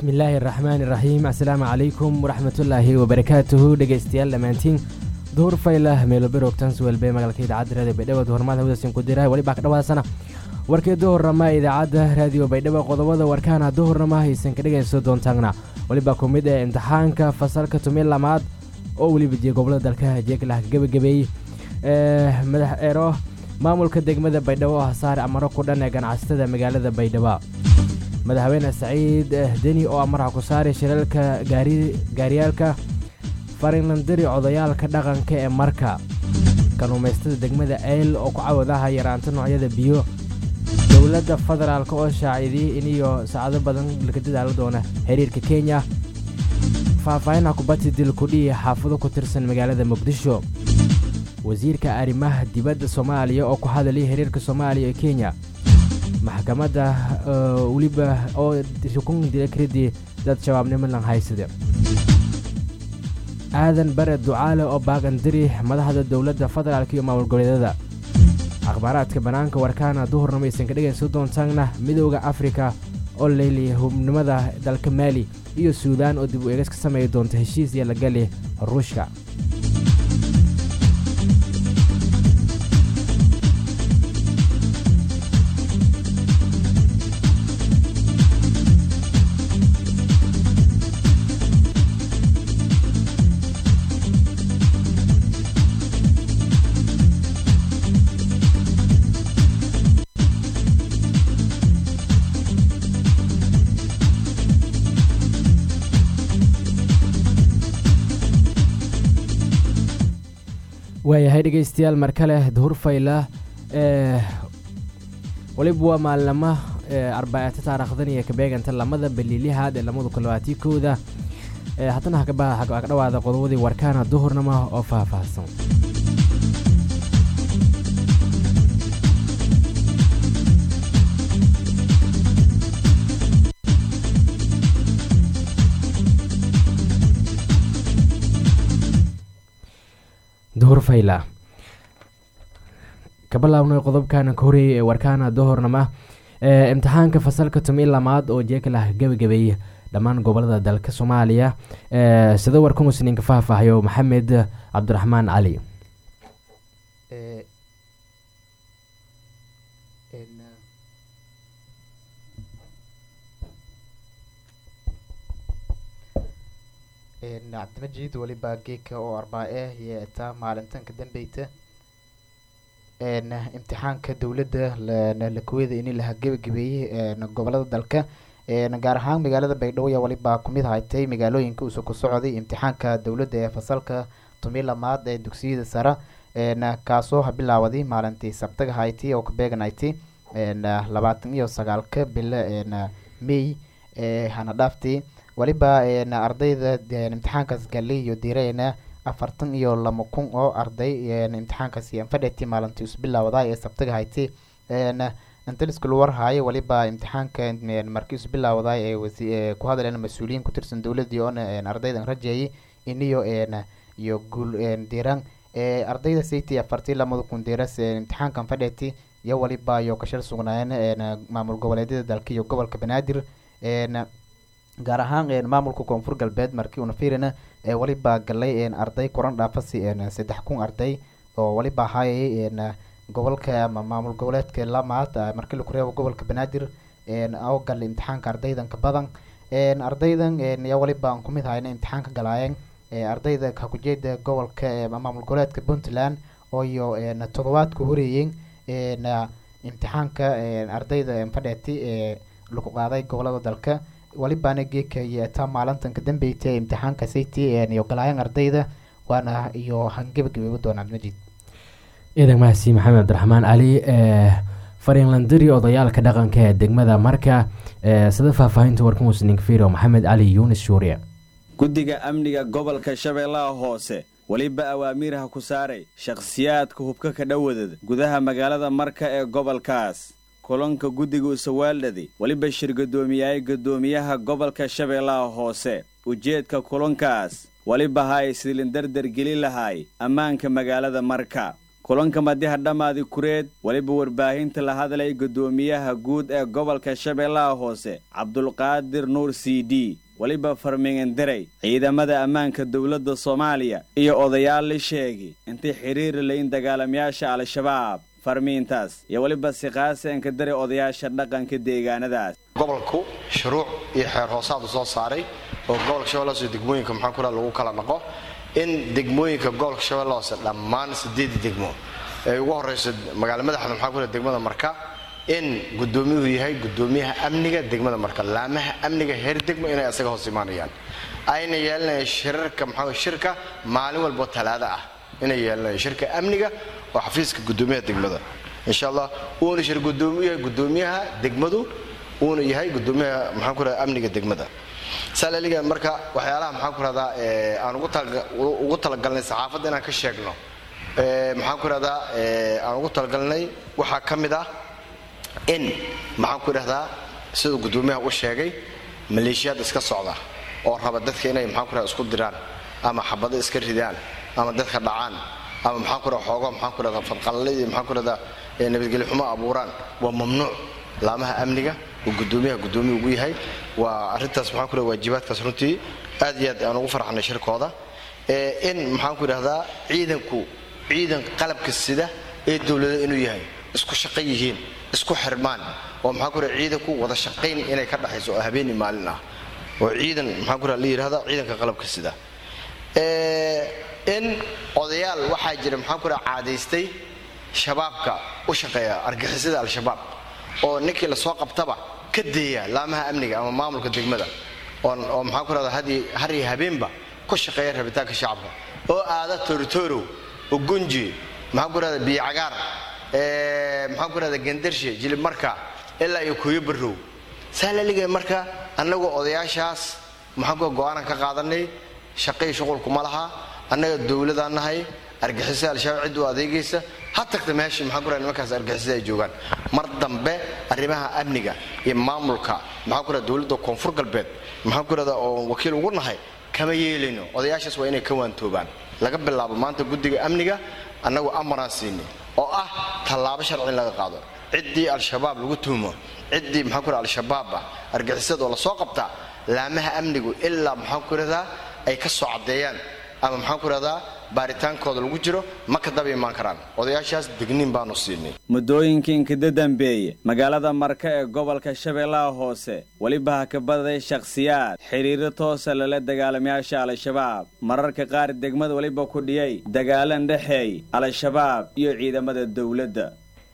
bismillaahi araxmaani iraxiim assalaamu calaykum waraxmatullaahi wabarakaatuhu dhegaystayaal dhammaantiin duhur faylah meelobirogtan suwelbe magaalka idaacadda raadiyo baydhabo duhurmada hawdasin ku dira weli baa ka dhawaasana warkii duhurnama idaacadda raadiyo baydhabo qodobada warkaana duhurnama haysan ka dhegayso doontaana welibaa ku mid ee imtixaanka fasalka tumi lamaad oo weliba jee gobolada dalka jeeglah gebagabeeyey madax eero maamulka degmada baydhabo oo hasaare amaro ku dhan ee ganacsatada magaalada baydhabo madaxweyne saciid deni oo amaraha ku saaray shiralka gaariyaalka farinlandiri codayaalka dhaqanka ee marka kaluumaystada degmada eyl oo ku cawadaha yaraanta noocyada biyo dowladda federaalk oo shaacidiyey iniyo saacado badan laka dadaalo doona xiriirka kenya faahfaahinha kubadsi dilkudhihi xaafado ku tirsan magaalada muqdisho wasiirka arrimaha dibadda soomaaliya oo ku hadalay xiriirka soomaaliya ee kenya maxkamadda weliba oo xukun dila karidii dad shabaabnimo lan haysade aadan bare ducaale oo baagandiri madaxda dowladda federaalk iyo maamul goboleedyada akhbaaraadka bannaanka warkaana duhurnimo aysan ka dhegayso doontaanna midooda afrika oo leyliyay hubnimada dalka maali iyo suudaan oo dib u eegas ka sameeyi doonta heshiis iyo lagali ruushka waayahay dhegaystayaal mar kale duhur fayla weliba waa maalnamo arbaaata taarikhdan iyo kabeeganta lamada baliilihaad ee lamada kulabaatii kooda haddana haka dhawaada qodobadii warkaana duhurnama oo faahfaahsan duhur fayla ka bilaabnay qodobkana ka horeeyay ee warkaana duhurnama imtixaanka fasalka tumi lamaad oo jeekalah gebagabeeyey dhammaan gobolada dalka soomaaliya sida warka musninka faahfaahayo maxamed cabdiraxmaan cali cabdimajiid weliba geeka oo arbaa-e yeetaa maalintan ka dambeyta imtixaanka dowladda lakuweda ini laha gebagabeeyey gobolada dalka gaar ahaan magaalada baydhabo ayaa weliba kumid haytay magaalooyinka usu ku socday imtixaanka dowladda ee fasalka tumi lamaad ee dugsiyada sare kaasoo bilaawaday maalintii sabtaga hayti oo kabeeganhayti labaatan iyo sagaalka bilo may hana dhaaftii weliba ardayda imtixaankaas galay iyo direyna afartan iyo lama kun oo arday imtixaankaas fadheti maalintii isbilaawda ee sabtaga hayti intaliskul warhaayo weliba imtixaanka markii isbilaawda ee ku hadleen mas-uuliyiin ku tirsan dowladii oona ardaydan rajeeyay iniyo iyo guul diran ardayda sayti afartii lamada kun diras imtixaankan fadheti iyo weliba iyo kashal sugnaayeen maamul goboleedyada dalka iyo gobolka banaadir gaar ahaan maamulka koonfur galbeed markii una fiirina weliba galay arday kuran dhaafasi saddex kun arday oo weliba ahaayay gobolka ama maamul goboleedka lamaad markii laku reebo gobolka banaadir oo galay imtixaanka ardaydan ka badan ardaydan ya weliba aan kumid hayna imtixaanka galaayeen ardayda kakujeeda gobolka maamul goboleedka puntland oo iyo todobaadka horeeyeen imtixaanka ardayda fadheeti lagu qaaday gobolada dalka welibaana geeka yeetaa maalintan ka dambeyta imtixaanka sayti iyo galaayan ardayda waana iyo hangebagabeeba doonaa majid ciidan mahadsi maxamed cabdiraxmaan cali farinlandiri odayaalka dhaqanka ee degmada marka sida faahfaahinta warka musninka firo maxamed cali yunis shuuriya guddiga amniga gobolka shabeellaha hoose weliba awaamiirha ku saaray shakhsiyaadka hubka ka dhowadada gudaha magaalada marka ee gobolkaas kulanka guddiga usawaaldhadi weliba shir guddoomiyahay guddoomiyaha gobolka shabeellaha hoose ujeedka kulankaas weliba hay sidlin dardar geli lahay ammaanka magaalada marka kulanka madiha dhammaadi kureed weliba warbaahinta la hadlay guddoomiyaha guud ee gobolka shabeellaha hoose cabdulqaadir nuur c d weliba farmingandarey ciidamada ammaanka dowladda soomaaliya iyo odayaal la sheegi intay xiriiri layin dagaalamayaasha al-shabaab farmiintaas iyo weliba siqaasanka dare odayaasha dhaqanka deegaanadaas gobolku shuruuc iyo xeer hoosaadu soo saaray oo gobolka shabeelle hoose degmooyinka maxaa ku lagu kala dhaqo in degmooyinka gobolka shabeelle hoose dhammaan sideedii degmo ay ugu horrayso magaala madaxda maxaa ku degmada marka in guddoomiyuhu yahay guddoomiyaha amniga degmada marka laamaha amniga heer degmo inay asaga hoos imaanayaan ayna yeelanayaan shirarka maxaa shirka maalin walbo talaado ah inay yeelanayaan shirka amniga oo xafiiska guddoomiyaha degmada insha allah uuna shir guddoomiyaha guddoomiyaha degmadu uuna yahay guddoomiyaha maxaan ku rahdaa amniga degmada saalaliga marka waxyaalaha maxaan ku rahdaa aan ugu talagalnay saxaafadda inaan ka sheegno maxaan ku rahdaa aan ugu talagalnay waxaa ka mid ah in maxaan ku idhahdaa siduu guddoomiyaha u sheegay maleeshiyaad iska socda oo raba dadka inay maxaan ku rahda isku diraan ama xabado iska ridaan ama dadka dhacaan ama maxaan ku rahda xoogo maxaan ku rahdaa fadqalle iyo maxaan ku rahdaa nabadgelyo xumo abuuraan waa mamnuuc laamaha amniga uu guddoomiyaha guddoomiya ugu yahay waa arrintaas maxaan ku rahda waajibaadkaas runtii aad iyo aad aan ugu farxnay shirkooda in maxaan ku idhahdaa ciidanku ciidan qalabka sida ee dowlada inuu yahay isku shaqo yihiin isku xirmaan oo maxaa ku raha ciidanku wada shaqayn inay ka dhaxayso oo habeeni maalin ah oo ciidan maxaa ku raha la yidhahda ciidanka qalabka sida in odayaal waxaa jira maxaa ku raha caadaystay shabaabka u shaqeeya argixisada al-shabaab oo ninkii lasoo qabtaba ka deeya laamaha amniga ama maamulka degmada oo maxaa ku rahda har iyo habeenba ku shaqeeya rabitaanka shacabka oo aada torotorow ugunji maxaa ku rahda biyo cagaar maxaan ku rahda gendarshe jilibmarka ilaa iyo kuyo barow saa laligay marka annagoo odayaashaas maxaan ku go-aanan ka qaadanay shaqay shuqulkuma laha annaga dowladaan nahay argixisa al-shabaab cid u adeegaysa ha tagta meeshii maxaan ku rahda nimankaas argixisada ay joogaan mar dambe arrimaha amniga iyo maamulka maxaan ku rahda dowladda koonfur galbeed maxaan ku rahda oo wakiil ugu nahay kama yeelayno odayaashaas waa inay ka waantoobaan laga bilaabo maanta guddiga amniga annagu amaraan siinay oo ah tallaabo sharci in laga qaado ciddii al-shabaab lagu tuhumo ciddii maxaan ku raha al-shabaab ah argixisada oo lasoo qabtaa laamaha amnigu ilaa maxaan ku rahdaa ay ka soo caddeeyaan ama maxaan ku rahdaa baaritaankooda lagu jiro ma ka daba imaan karaan odayaashaas degniin baanu siinay muddooyinkii inkada dambeeye magaalada marka ee gobolka shabeellaha hoose weliba ha ka badaday shakhsiyaad xidhiiro toosa lala dagaalamayaasha al-shabaab mararka qaar degmada weliba ku dhiyay dagaalan dhexeey al-shabaab iyo ciidamada dowladda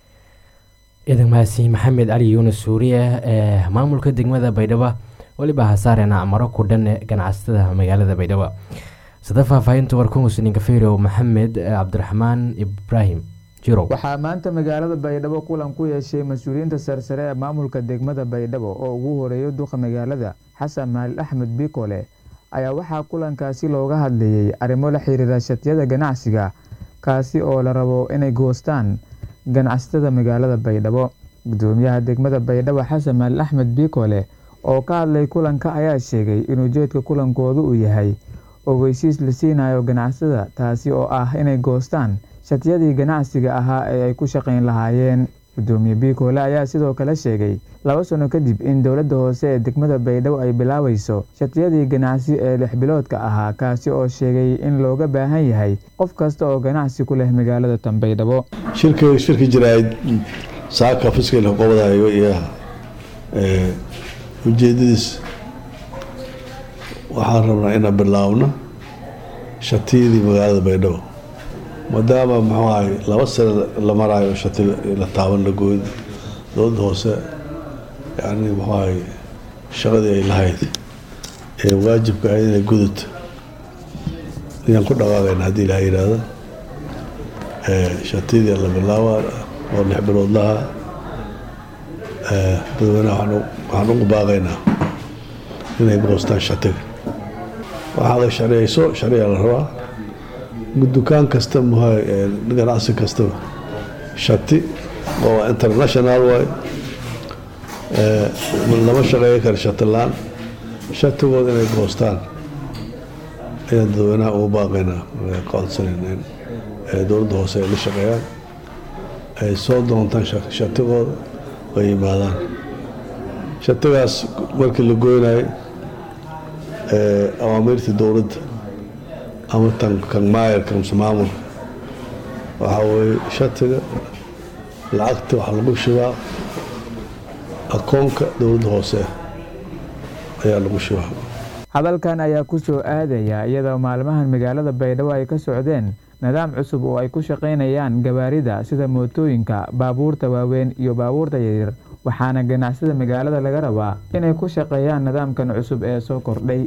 ciidan mahadsi maxamed cali yuunus suuriye ee maamulka degmada baydhabo weliba hasaarena maro ku dhan ganacsatada magaalada baydhabo sida faahfaahinta warkumusninka fero maxamed cabdiraxmaan ibraahim jirow waxaa maanta magaalada baydhabo kulan ku yeeshay mas-uuliyiinta sarsare ee maamulka degmada baydhabo oo ugu horeeyo duqa magaalada xasan maalil axmed bikole ayaa waxaa kulankaasi looga hadlayay arrimo la xiriira shatiyada ganacsiga kaasi oo la rabo inay goostaan ganacsatada magaalada baydhabo gudoomiyaha degmada baydhabo xasan maalil axmed bikole oo ka hadlay kulanka ayaa sheegay in ujeedka kulankoodu uu yahay ogeysiis la siinayo ganacsatada taasi oo ah inay goostaan shatiyadii ganacsiga ahaa ee ay ku shaqayn lahaayeen gudoomiye biikoole ayaa sidoo kale sheegay laba sano kadib in dowladda hoose ee degmada baydhabo ay bilaabayso shatiyadii ganacsi ee lix biloodka ahaa kaasi oo sheegay in looga baahan yahay qof kasta oo ganacsi ku leh magaalada tan baydhabo shirki jirayd saaka fiskal qobadayo iyo ujeedadiis waxaan rabnaa inaan bilaabno shatiyadii magaalada baydhabo maadaama muxuu ahay laba sano la maraayo shati la taaban la gooyn dowladda hoose yani muxuu ahay shaqadii ay lahayd ee waajibka ahayd inay gudubto ayaan ku dhaqaaqayna haddii ilaha yidhaahdo shatiyadii la bilaaba oo lix bilood lahaa dadweynaha waxaan ugu baaqaynaa inay goostaan shatiga waxaada sharciyayso sharciga la rabaa dukaan kasta muha ganacsi kastaba shati oo international waay lama shaqeeya kara shati la-aan shatigooda inay goostaan ayaan dadweynaha ugu baaqaynaa codsanayna ee dowladda hoose ay la shaqeeyaan ay soo doontaan shatigooda oo yimaadaan shatigaas markii la goynayay awaamiirtii dowladda ama tan kan maayarka mase maamulka waxaa weeye shatiga lacagta waxaa lagu shibaa akoonka dowladda hoose ayaa lagu shibaa hadalkan ayaa ku soo aadaya iyadoo maalmahan magaalada baydhabo ay ka socdeen nidaam cusub oo ay ku shaqaynayaan gawaarida sida mootooyinka baabuurta waaweyn iyo baabuurta yaryar waxaana ganacsida magaalada laga rabaa inay ku shaqeeyaan nidaamkan cusub ee soo kordhay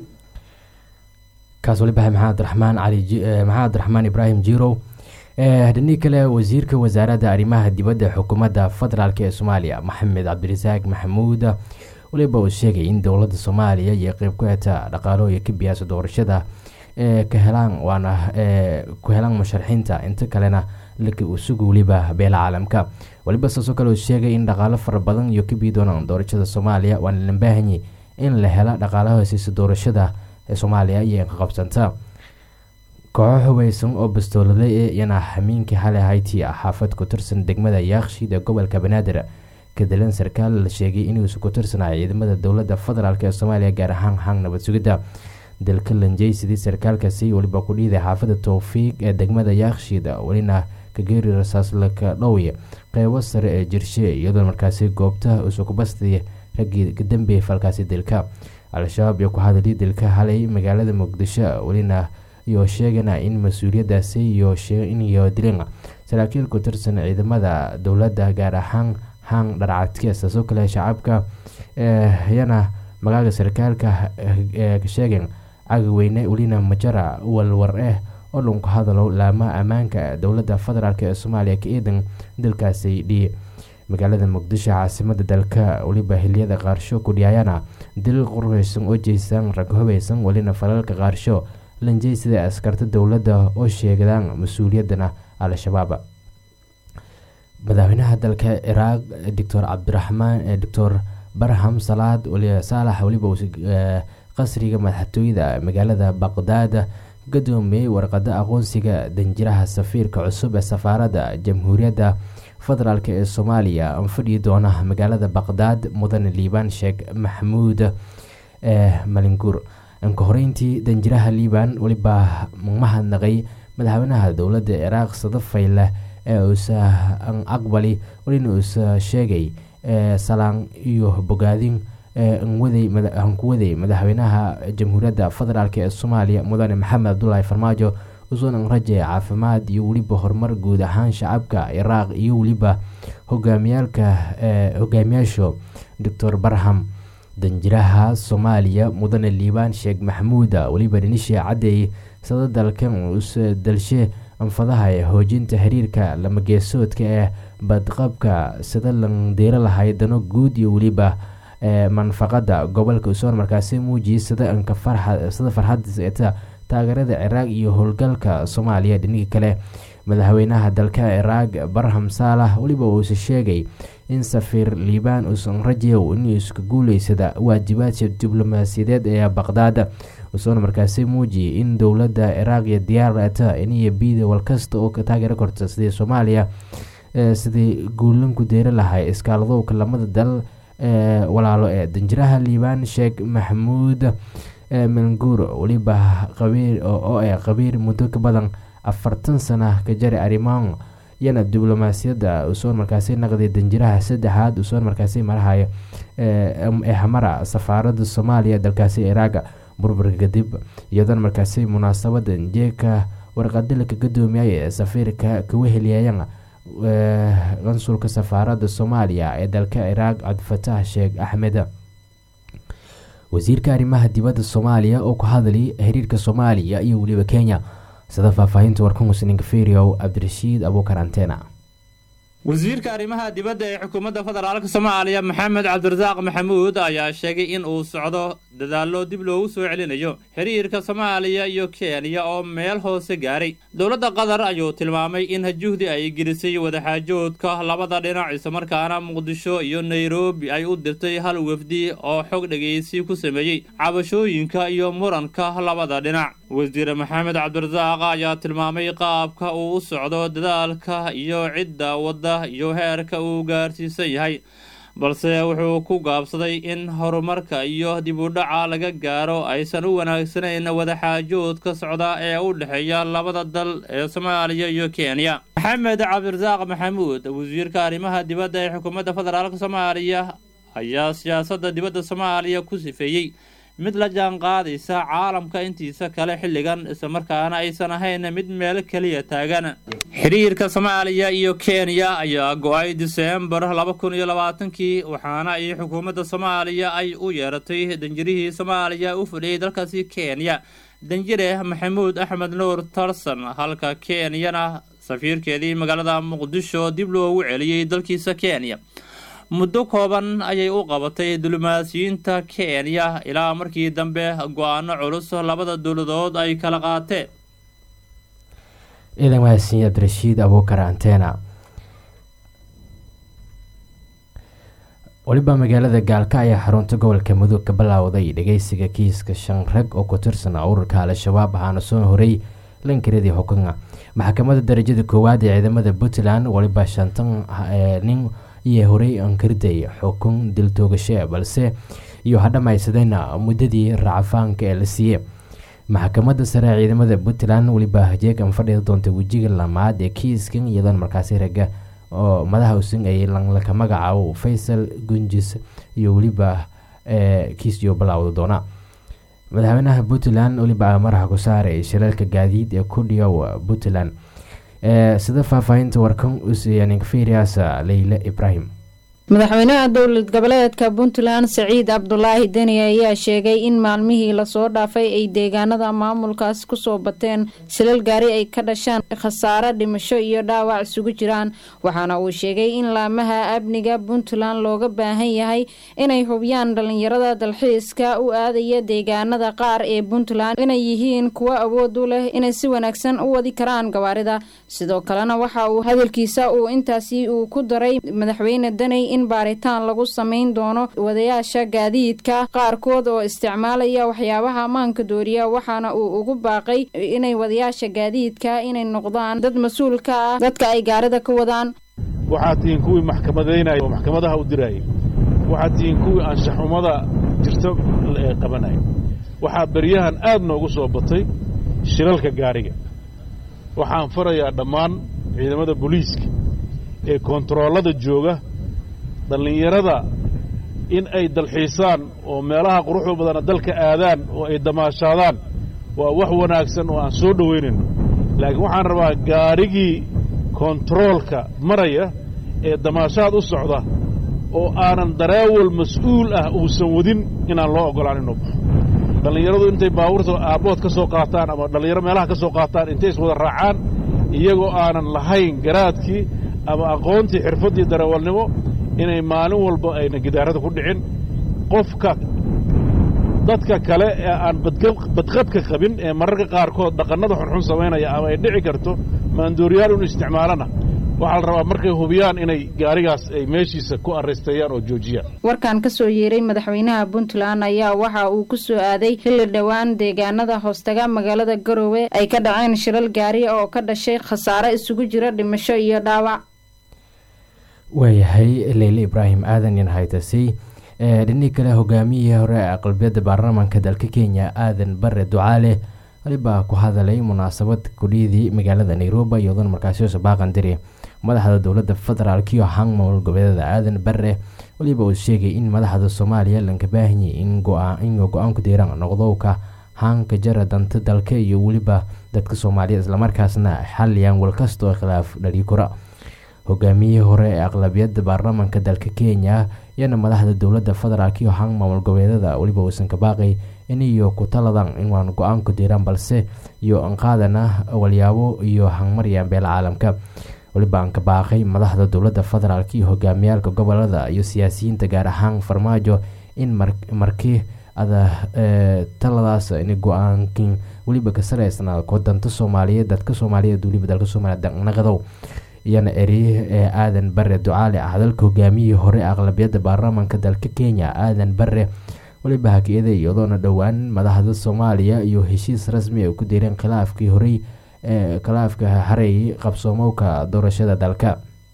kaas wali bahay maxamed raxmaan cali maxamed abdiraxmaan ibraahim jirow dhinii kale wasiirka wasaaradda arrimaha dibadda xukuumadda federaalk ee soomaaliya maxamed cabdirasaaq maxamuud waliba uu sheegay in dowladda soomaaliya iyo qeyb ku heta dhaqaalooya ka biyaasa doorashada ka helaan waana ku helaan musharaxiinta inta kalena suga weliba beela caalamka waliba saasoo kale uu sheegay in dhaqaalo fara badan iyo ka biyi doonaan doorashada soomaaliya waana la baahanyay in la hela dhaqaalaha hosiisa doorashada ee soomaaliya iyo inqaqabsanta kooxo hubeysan oo bastoolada ee iyana xamiinkii xalay hayti xaafad ku tirsan degmada yaaqshiid ee gobolka banaadir kadilan sarkaal la sheegay inuusu ku tirsanaya ciidamada dowladda federaalk ee soomaaliya gaar ahaan hang nabad sugidda dalka lanjey sidii sarkaalkaasi weliba ku dhiiday xaafada towfiiq ee degmada yaaqshiid welina kageeri rasaaslaka dhowye qeybo sare ee jirshe iyadoo markaasi goobta usukubastay raggii kadambeeyay falkaasi dilka al-shabaab iyo ku hadalii dilka halay magaalada muqdisho welina iyo sheegana in mas-uuliyadaasi iyo dileen saraakiil ku tirsan ciidamada dowladda gaar ahaan hang dharcadke saasoo kale shacabka yana magaaga sarkaalka sheegeen cagaweyne welina majara walwar eh oo dhunku hadalo laamaha ammaanka dowladda federaalk ee soomaaliya ka eedan dalkaasi dhiye magaalada muqdisho caasimada dalka weliba xiliyada qaarsho kudhiyaayana dil qurheysan oo jeystaan rag hubeysan welina falalka qaarsho lanjey sida askarta dowladda oo sheegadaan mas-uuliyadana al-shabaab madaxweynaha dalka ciraaq doctor cabdiraxmaan doctor barham salaad saalax weliba qasriga madaxtooyada magaalada baqdaad gadoomiyey warqada aqoonsiga danjiraha safiirka cusub ee safaaradda jamhuuriyadda federaalk ee soomaaliya fadhii doona magaalada baqdaad mudane liibaan sheekh maxamuud malinguur inka horeyntii danjiraha liibaan weliba mahadnaqay madaxweynaha dowladda ciraaq sadafayle ee uusa aqbali welina uusa sheegay salaan iyo bogaadin hankuwaday madaxweynaha jamhuuriyadda federaalk ee soomaaliya mudane maxamed cabdulaahi farmaajo usunan raje caafimaad iyo weliba horumar guud ahaan shacabka ciraaq iyo weliba hogaamiyaalka hogaamiyaasha doctor barham danjiraha soomaaliya mudane liibaan sheekh maxamuuda weliba dhinishe caddeey sada dalkan usa dalshe anfadaha ee hoojinta xiriirka lamageesoodka ee badqabka sida landeero lahay dano guud iyo weliba manfaqada gobolka usoon markaasi muujiyay sida anka sida farxadta taageerada ciraaq iyo howlgalka soomaaliya dhinigii kale madaxweynaha dalka ciraaq barham saalax weliba uusa sheegay in safiir liibaan uusan rajew inuu iska guuleysada waajibaadka diblomaasiyadeed ee baqdaad usoona markaasi muujiyay in dowladda ciraaq iyo diyaarata iniyo biida walkasta oo ka taageero korta sidii soomaaliya sidii guulanku deeri lahay iskaaladowka lamada dal walaalo ee danjiraha liibaan sheekh maxamuud manguur weliba qabiir oo ee qabiir muddo ka badan afartan sana ka jari arrimaan yana diblomaasiyadda usoon markaasi naqday danjiraha saddexaad usoon markaasi marahayo ee hamara safaaradda soomaaliya dalkaasi iraaga burburka kadib iyadoona markaasi munaasabadan jeeka warqadilka gadoomiyay ee safiirka kaga heliyayana qansulka safaaradda soomaaliya ee dalka ciraaq cabdifataax sheekh axmed wasiirka arrimaha dibadda soomaaliya oo ku hadlay xiriirka soomaaliya iyo weliba kenya sida faahfaahinta warkan musninka feriow cabdirashiid abuukar antena wasiirka arrimaha dibadda ee xukuumadda federaalk soomaaliya maxamed cabdirasaaq maxamuud ayaa sheegay in uu socdo dadaallo dib loogu soo celinayo xiriirka soomaaliya iyo kenya oo meel hoose gaaray dowladda qatar ayuu tilmaamay in juhdi ay gelisay wadaxaajoodka labada dhinac islamarkaana muqdisho iyo nairobi ay u dirtay hal wafdi oo xog dhegaysi ku sameeyey cabashooyinka iyo muranka labada dhinac wasiir maxamed cabdirasaaq ayaa tilmaamay qaabka uu u socdo dadaalka iyo cidda wadda iyo heerka uu gaarsiisan yahay balse wuxuu ku gaabsaday in horumarka iyo dib u dhaca laga gaaro aysan u wanaagsanayn wadaxaajoodka socda ee u dhexeeya labada dal ee soomaaliya iyo kenya maxamed cabdirasaaq maxamuud wasiirka arrimaha dibadda ee xukuumadda federaalk soomaaliya ayaa siyaasadda dibadda soomaaliya ku sifeeyey mid la jaan qaadaysa caalamka intiisa kale xilligan islamarkaana aysan ahayn mid meel keliya taagan xiriirka soomaaliya iyo kenya ayaa go-ay diseembar laba kun iyo labaatankii waxaana ay xukuumadda soomaaliya ay u yeeratay danjirihii soomaaliya u fadhiyay dalkaasi kenya danjire maxamuud axmed nuur tarson halka kenyana safiirkeedii magaalada muqdisho dib loogu celiyey dalkiisa kenya muddo kooban ayay u qabatay diblomaasiyiinta kenya ilaa markii dambe go-aano culus labada dowladood ay kala qaateen ciidan mahadsan cabdirashiid abuukar antena weliba magaalada gaalka ayaa xarunta gobolka mudug ka bilaawday dhageysiga kiiska shan rag oo ku tirsan ururka al-shabaab ahaana soo horay lankaradii xukunga maxkamadda darajada koowaad ee ciidamada puntland weliba shantan nin iyo horey ankariday xukun diltoogashe balse iyo ha dhammaysadayna muddadii raacafaanka ee la siiyey maxkamadda sare ee ciidamada puntland weliba jeegan fadhida doonta wejiga lamaad ee kiiskan iyadoona markaasi raga oo madaha usin ay lanlaka magacaabo faysal gunjis iyo weliba kiisyo bilaawda doona madaxweynaha puntland weliba maraxa ku saaray shilaalka gaadiid ee ku dhiyow puntland sida faahfaahinta warkan usiyaninferias leyle ibraahim madaxweynaha dowlad goboleedka puntland saciid cabdulaahi deni ayaa sheegay in maalmihii lasoo dhaafay ay deegaanada maamulkaas kusoo bateen silal gaari ay ka dhashaan khasaare dhimasho iyo dhaawac isugu jiraan waxaana uu sheegay in laamaha amniga puntland looga baahan yahay inay hubiyaan dhalinyarada dalxiiska u aadaya deegaanada qaar ee puntland inay yihiin kuwo awood u leh inay si wanaagsan u wadi karaan gawaarida sidoo kalena waxa uu hadalkiisa uu intaasi uu ku daray madaxweyne deni in baaritaan lagu samayn doono wadayaasha gaadiidka qaarkood oo isticmaalaya waxyaabaha ammaanka dooriya waxaana uu ugu baaqay inay wadayaasha gaadiidka inay noqdaan dad mas-uul ka ah dadka ay gaarida ka wadaan waxaad tihiin kuwii maxkamadaynaya oo maxkamadaha u dirayay waxaad tihiin kuwii anshaxumada jirto qabanaya waxaa beryahan aad noogu soo batay shilalka gaariga waxaan farayaa dhammaan ciidamada booliiska ee kontaroolada jooga dhallinyarada in ay dalxiisaan oo meelaha quruxda badana dalka aadaan oo ay damaashaadaan waa wax wanaagsan oo aan soo dhowaynayno laakiin waxaan rabaa gaarigii kontaroolka maraya ee damaashaad u socda oo aanan dareewal mas-uul ah uusan wadin inaan loo oggolaan inuu baxo dhallinyaradu intay baabuurta aabbood ka soo qaataan ama dhallinyaro meelaha ka soo qaataan intay iswada raacaan iyagoo aanan lahayn garaadkii ama aqoontii xirfaddii dareewalnimo inay maalin walba ayna gidaarada ku dhicin qofka dadka kale ee aan badqabka qabin ee mararka qaarkood dhaqannada xunxun samaynaya ama ay dhici karto maandooriyaal inu isticmaalana waxaa la rabaa markay hubiyaan inay gaarigaas ay meeshiisa ku arraysteeyaan oo joojiyaan warkan ka soo yeeray madaxweynaha puntland ayaa waxa uu ku soo aaday xilli dhowaan deegaanada hoostaga magaalada garowe ay ka dhaceen shilal gaari oo ka dhashay khasaare isugu jira dhimasho iyo dhaawac waayahay leyle ibraahim aadan in haytasay dhinii kale hogaamiyihii hore ee aqlabiyadda baarlamaanka dalka kenya aadan bare ducaale waliba ku hadalay munaasabad kudhiyadii magaalada nairobi iyadoona markaasi baaqan diri madaxda dowladda federaalk iyo hang maamul goboleedada aadan bare waliba uu sheegay in madaxda soomaaliya lanka baahanyay in go-aanku diiraan noqdowka haanka jara danta dalka iyo weliba dadka soomaaliya islamarkaasna xaliyaan walkasta oo khilaaf dhali kura hogaamiyihii hore ee aqlabiyadda baarlamaanka dalka kenya iyana madaxda dowladda federaalk iyo hang maamul goboleedada weliba uusan ka baaqay in iyo ku taladan inwaan go-aanku diiraan balse iyo anqaadana walyaabo iyo hangmaryaan beela caalamka weliba aan ka baaqay madaxda dowladda federaalk iyo hogaamiyaalka gobolada iyo siyaasiyiinta gaar ahaan farmaajo in markii ada taladaas in go-aankin weliba ka saleysnaa kodanta soomaaliyeed dadka soomaaliyeed weliba dalka soomaaliya naqadow iyana ereye ee aadan bare ducaale ah hadalka hogaamiyihii hore aqlabiyadda baarlamaanka dalka kenya aadan bare weliba hakiyada iyadoona dhowaan madaxda soomaaliya iyo heshiis rasmi ay ku direen khilaafkii horey ee khilaafka hareeyay qabsoomowka doorashada dalka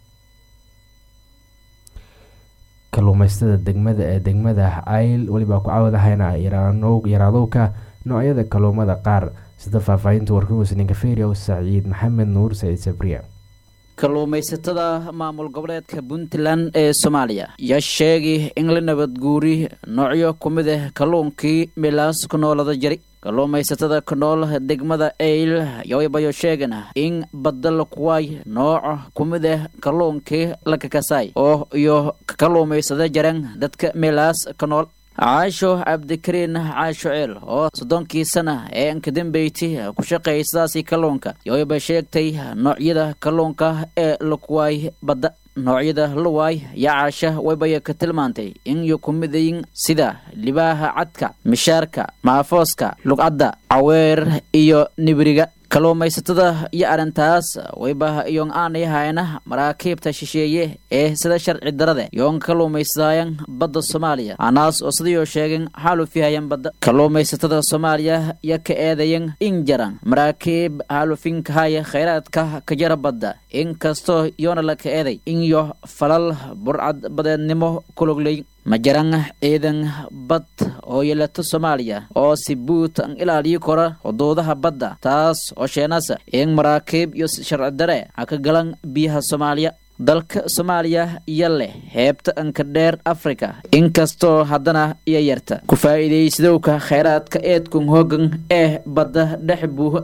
kaluumeystada degmada ee degmada cayl weliba ku caawdahayna yaraadowka noocyada kaluumada qaar sida faahfaahinta warkumusninka feria saciid maxamed nuur saciid sabriya kalluumaysatada maamul goboleedka puntland ee soomaaliya yaa sheegay in la nabadguuri noocyo ku mid ah kalluunkii milaas ku noolada jari kalluumaysatada ku nool degmada eyl yobayo sheegana in badda lakuwaay nooc ku mid ah kalluunkii la kakasaay oo iyo kalluumaysada jaran dadka milaas ka nool caasho cabdikariin caasho ceel oo soddonkii sana ee ankadambeyti ku shaqaysadaasi kalluunka yoyba sheegtay noocyada kalluunka ee lakuwaay badda noocyada luwaay iyo caasha waybaya ka tilmaantay in yo ku midayin sida libaaha cadka mishaarka maafooska lugcadda caweer iyo nibriga kalluumaysatada iyo arrintaas wayba yoon aanay hayna maraakiibta shisheeye ee sida sharci darade yoon kalluumaysadaayan badda soomaaliya anaas oo sidayoo sheegeen xaalufihayan badda kalluumaysatada soomaaliya ya ka eedayan in jaran maraakiib xaalufinkahaya khayraadka ka jara badda inkastoo yoona la ka eeday in yo falal burcad badeednimo kulogley ma jaran ciidan bad oo yeelato soomaaliya oo si buut an ilaaliyi kora xuduudaha badda taas oo sheenasa in maraakiib iyo sharci dare ha ka galan biyaha soomaaliya dalka soomaaliya iyo leh heebta anka dheer afrika inkastoo haddana iyo yarta ku faa'iidaysadowka khayraadka eedkun hoogan ee badda dhex buuho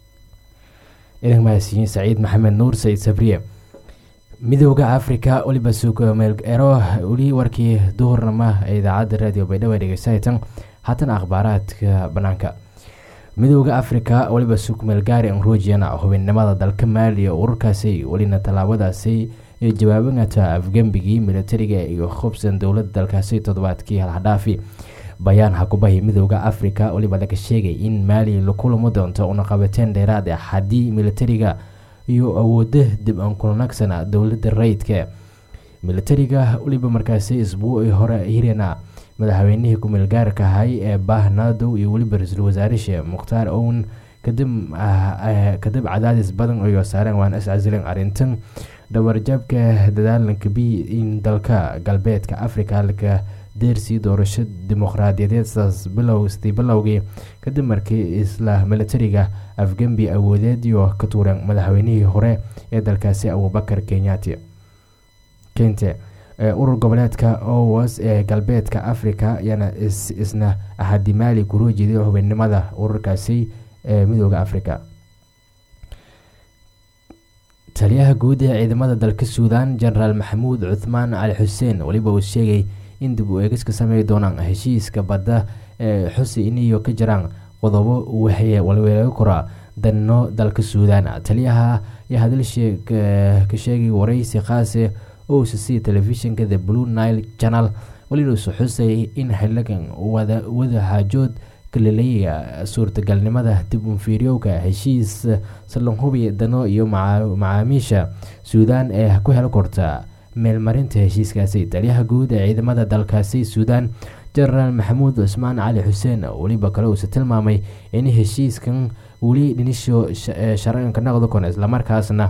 idan mahadsiyin saciid maxamed nuur saciid sabriye midooda africa weliba suugameelero weli warkii duhurnama ee idaacadda raadiyo baydhabo dhegeysatan haatana akhbaaraadka banaanka midooda africa weliba suugmeelgaari anrujiana hubinnimada dalka maaliya ururkaasi welina tallaabadaasi iyo jawaabangata afgembigii militariga iyo khubsan dowlada dalkaasi toddobaadkii halhadhaafi bayaan hakubahi midooda africa weliba laga sheegay in maali la kulamo doonto unaqabateen dheeraad ah haddii militariga iyo awooda dib aan kulanagsana dowlada rayidka militariga weliba markaasi isbuucii hore hirana madaxweynihii ku-meel gaarka ahay ee baahnadow iyo weliba ra-iisul wasaarisha mukhtaar own kadib cadaadis badan iyo saareen waana iscasileen arrintan dhabarjabka dadaalanka b in dalka galbeedka africa laga deersii doorasho dimuqraadiyadeed sidaas bilowstii bilowgii kadib markii isla militariga afgembi awoodeediyo ka tuureen madaxweynihii hore ee dalkaasi abubakar kenyati kente urur goboleedka owas ee galbeedka africa ayaana isna ahadi maali kula jeeday xubinnimada ururkaasi ee midooda africa taliyaha guud ee ciidamada dalka suudan genaraal maxamuud cuthmaan cali xuseen weliba uu sheegay in dib u eegis ka samey doonaan heshiiska badda ee xusi iniyo ka jiraan qodobo waxay walweelaga koraa danno dalka suudan taliyaha ayaa hadalshee ka sheegay wareysi khaase o c c telefishinka the blue nile channel welinuusu xusay in xiligan wada xaajood kalaleeya suurtagalnimada dib unfiiryowka heshiis salanhubi dano iyo macaamiisha suudan ee ku hel korta meelmarinta heshiiskaasi taliyaha guud ee ciidamada dalkaasi suudan genaraal maxamuud cusmaan cali xuseen weliba kale uuse tilmaamay in heshiiskan weli dhinisho sharcanka noqdo kon islamarkaasna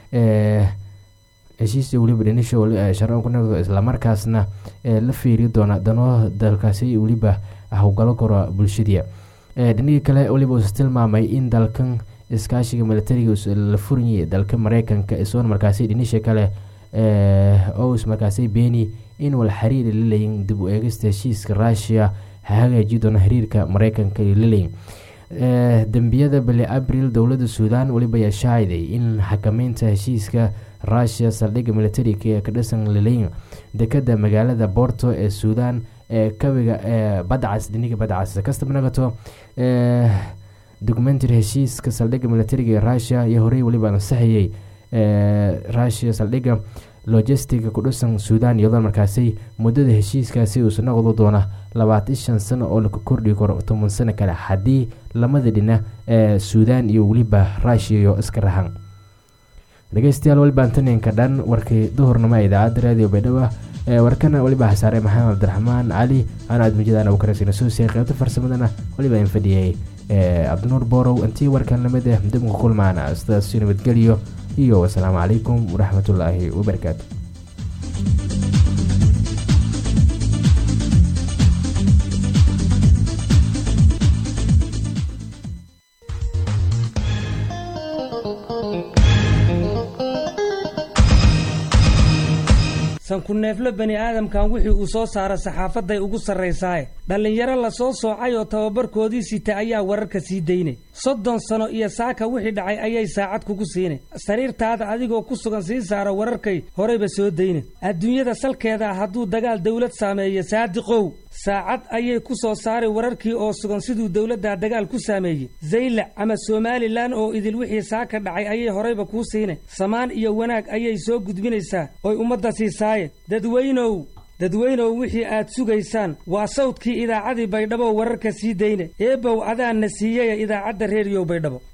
heshiis weliba dhinisho sharcanka noqdo islamarkaasna la fiiri doona dano dalkaasi weliba howgalo karo bulshadii dhinihii kale weliba uuse tilmaamay in dalkan iskaashiga militariga la furanyay dalka mareykanka isoon markaasi dhinisha kale ous markaasi beeni in wal xiriiri laleyin dib u eegista heshiiska rushia ha hagaaji doona xiriirka mareykanka laleyin dembiyada bili abril dowlada suudan weliba ayaa shaaciday in xakameynta heshiiska rushia saldhigga militariga ee ka dhisan laleyin dekada magaalada borto ee suudan ee kabiga ee badcas dhiniga badcas kastaba nagato documentary heshiiska saldhigga militariga ee rushia iyo horey weliba ansaxayay rushia saldhigga logistiga ku dhisan suudan iyadoo markaasi muddada heshiiskaasi uusa noqdo doona labaatan shan sano oo laka kordhi karo toban sano kale haddii lamada dhina ee suudan iyo weliba rushia iyo iska rahan dhegeystayaal welibaantaninka dhan warkii duhurnimo ee idaacadda raadiyo baydhabo warkana weliba hasaare maxamed cabdiraxmaan cali ana aad mujadaan abukarasina suusiya qaybta farsamadana weliba in fadhiyay cabdinuur boorow intii warkan lamid ah dibka kulmaana sidaas nabadgelyo iyo wasalaamu calaykum waraxmatullaahi wabarakaatu sankuneefle bani aadamkan wixii uu soo saara saxaafaday ugu sarraysaaye dhallinyaro la soo soocay oo tababarkoodii sita ayaa wararka sii daynay soddon sano iyo saaka wixii dhacay ayay saacad kugu siinay sariirtaada adigoo ku sugan sii saara wararkay horeyba soo dayna adduunyada salkeeda hadduu dagaal dawlad saameeyo saadiqow saacad ayay ku soo saari wararkii oo sugan siduu dowladda dagaal ku saameeyey zaylac ama somalilan oo idil wixii saaka dhacay ayay horeyba kuu siinay samaan iyo wanaag ayay soo gudbinaysaa oy ummadda siisaaye dadweynow dadweynow wixii aad sugaysaan waa sawdkii idaacadii baydhabo wararka sii dayne eebow adaanna siiyaya idaacadda reeriyow baydhabo